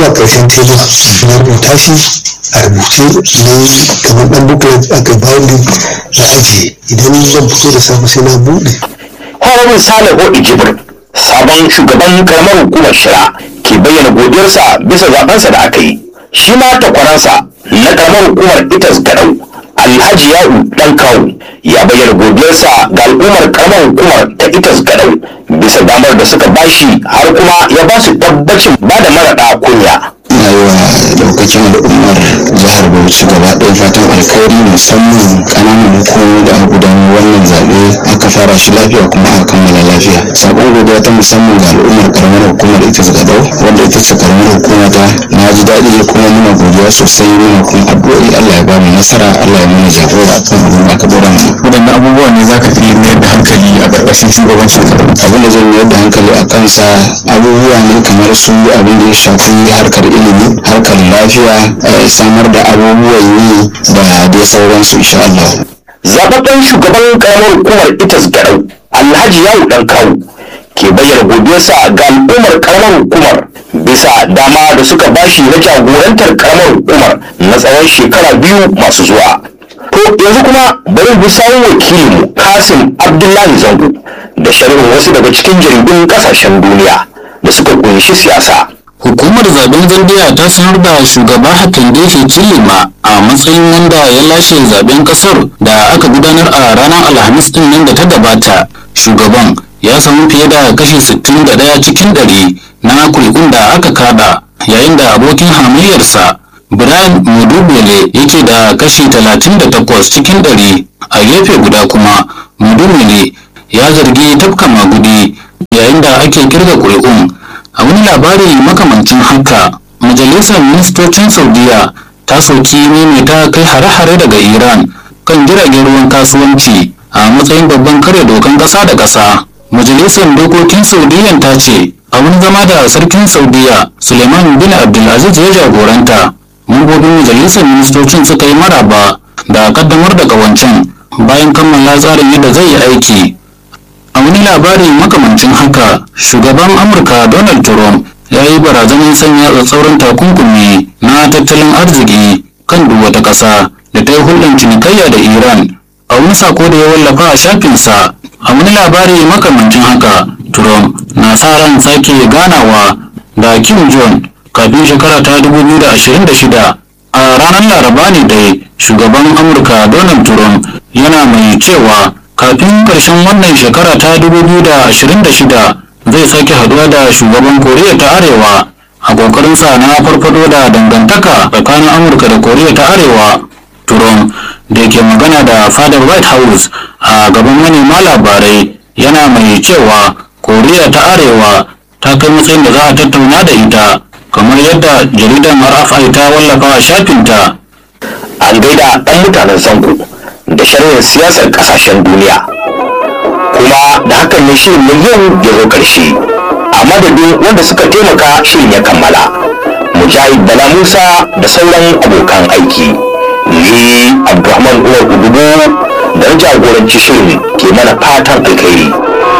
zuwa ƙarshen tebur na rubuta shi a rubuce ne kamar ɗan booklet aka binding na ajiye idan zan fito da safe sai na buɗe Honorable Salihu Ijibir, sabon shugaban karamar hukumar Shira, ke bayyana godiyarsa bisa zabensa da aka yi. Shi ma takwaransa na karamar hukumar Itas Gadau, Alhaji Ya'u Dan Kawu, ya bayyana godiyarsa ga al'ummar karamar hukumar ta Itas Gadau bisa damar da suka bashi har kuma ya ba su tabbacin ba da maraɗa kunya. ina yi wa daukakin al'ummar jihar bauchi gaba ɗaya fatan alkhairi musamman ƙananan hukumomi da aka gudanar wannan zaɓe aka fara shi lafiya kuma aka kammala lafiya sabon godiya ta musamman ga al'ummar karamar hukumar ita gadau wanda ita ce karamar hukuma ta na ji daɗi kuma muna godiya sosai muna kuma addu'o'i allah ya ba mu nasara allah ya mana jagora akan abin da aka dora mana waɗanne abubuwa ne za ka fi mayar da hankali a ƙarƙashin shugabancin abin da zan mayar da hankali a kansa abubuwa ne kamar su abin da ya shafi harkar ilimi harkar lafiya eh, samar da abubuwan yi da dai sauransu insha Allah. zababben shugaban karamar hukumar itas garau alhaji yawu dan kawu ke bayyana godiyarsa ga al'ummar karamar hukumar bisa dama da suka bashi na jagorantar karamar hukumar na tsawon shekara biyu masu zuwa to yanzu kuma bari bi sawun wakilinmu kasim abdullahi zango da sharhin wasu daga cikin jaridun kasashen duniya da suka kunshi siyasa Hukumar zaben Zambiya ta sanar da shugaba Hakainde Hichilema a matsayin wanda ya lashe zaben kasar da aka gudanar a ranar Alhamis din nan da ta gabata. Shugaban ya samu fiye da kashi 61 cikin ɗari na kuri'un da aka kada yayin da abokin hamayyarsa Brian Mudubele yake da kashi 38 cikin ɗari a gefe guda kuma Mudubele ya zargi tafka magudi yayin da ake kirga kuri'un a wani labari makamancin haka majalisar ministocin saudiya ta soki maimaita kai hare-hare daga iran kan jiragen ruwan kasuwanci a matsayin babban kare dokan ƙasa da ƙasa majalisar dokokin saudiyan ta ce a wani zama da sarkin saudiya suleiman bin abdulaziz ya jagoranta mambobin majalisar ministocin suka yi maraba da kaddamar da ƙawancen bayan kammala tsarin yadda zai yi aiki a wani labari makamancin haka shugaban amurka donald trump ya yi barazanar sanya tsatsauran takunkumi na tattalin arziki kan duk wata ƙasa da ta yi hulɗar cinikayya da iran a wani sako da ya wallafa a shafinsa a wani labari makamancin haka trump na sa ran sake ganawa da kim jong kafin shekara ta 2026 a ranar laraba ne dai shugaban amurka donald trump yana mai cewa kafin ƙarshen wannan shekara ta 2026 zai sake haduwa da shugaban koriya ta arewa a ƙoƙarinsa na farfado da dangantaka tsakanin amurka da koriya ta arewa trump da ke magana da fadar white house a gaban manema labarai yana mai cewa koriya ta arewa ta kai matsayin da za a tattauna da ita kamar yadda jaridar rfi ta wallafa a shafinta an gaida ɗan mutanen zango da sharhin siyasar ƙasashen duniya kuma da hakan ne shirin na yau ya zo ƙarshe a madadin wanda suka taimaka shirin ya kammala mujahid bala musa da sauran abokan aiki ni abdulrahman umar udubu da na jagoranci shirin ke mana fatan alkhairi